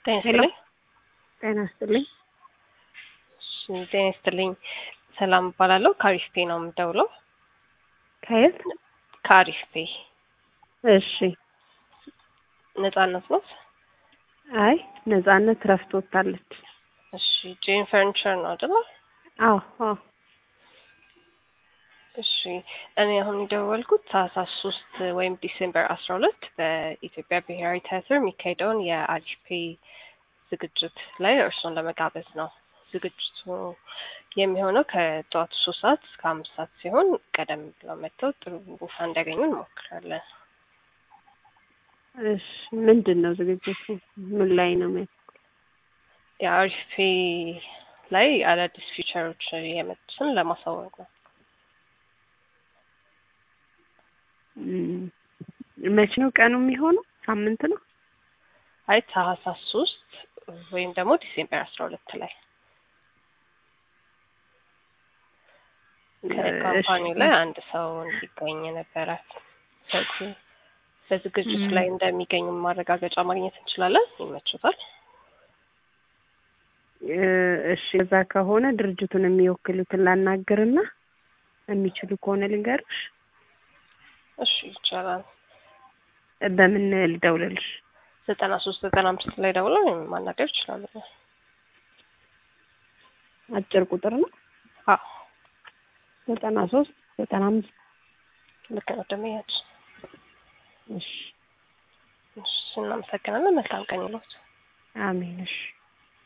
ጤና ይስጥልኝ። ጤና ይስጥልኝ። እሺ፣ ጤና ይስጥልኝ። ሰላም እባላለሁ። ከአሪፍፔ ነው የምደውለው። ከየት? ከአሪፍፔ እሺ። ነጻነት ነው። አይ ነጻነት ረፍት ወጥታለች። እሺ፣ ጄን ፈርኒቸር ነው አይደለ? አዎ አዎ። እሺ፣ እኔ አሁን የደወልኩት ታህሳስ ሶስት ወይም ዲሴምበር አስራ ሁለት በኢትዮጵያ ብሔራዊ ቲያትር የሚካሄደውን የአሪፍፔ ዝግጅት ላይ እርሶን ለመጋበዝ ነው። ዝግጅቱ የሚሆነው ከጠዋቱ ሶስት ሰዓት እስከ አምስት ሰዓት ሲሆን ቀደም ብለው መጥተው ጥሩ ቦታ እንዲያገኙ እንሞክራለን። እሺ ምንድን ነው ዝግጅቱ? ምን ላይ ነው የሚያ የአሪፍፔ ላይ አዳዲስ ፊቸሮች የመጡትን ለማሳወቅ ነው። እም፣ መቼ ነው ቀኑ የሚሆነው? ሳምንት ነው? አይ ታህሳስ ሶስት ወይም ደግሞ ዲሴምበር አስራ ሁለት ላይ ከካምፓኒው ላይ አንድ ሰው እንዲገኝ ነበረ። ስለዚህ በዝግጅቱ ላይ እንደሚገኙ ማረጋገጫ ማግኘት እንችላለን። ይመችታል? እ፣ እሺ እዛ ከሆነ ድርጅቱን የሚወክሉትን ላናግርና የሚችሉ ከሆነ ልንገርሽ። እሺ ይቻላል። በምን ልደውልልሽ? ዘጠና ሶስት ዘጠና አምስት ላይ ደውለው ማናገር ይችላሉ። አጭር ቁጥር ነው። አዎ ዘጠና ሶስት ዘጠና አምስት ልክ ነው። ደመያች እሺ እሺ፣ እናመሰግናለን። መልካም ቀን ይሎት። አሜን። እሺ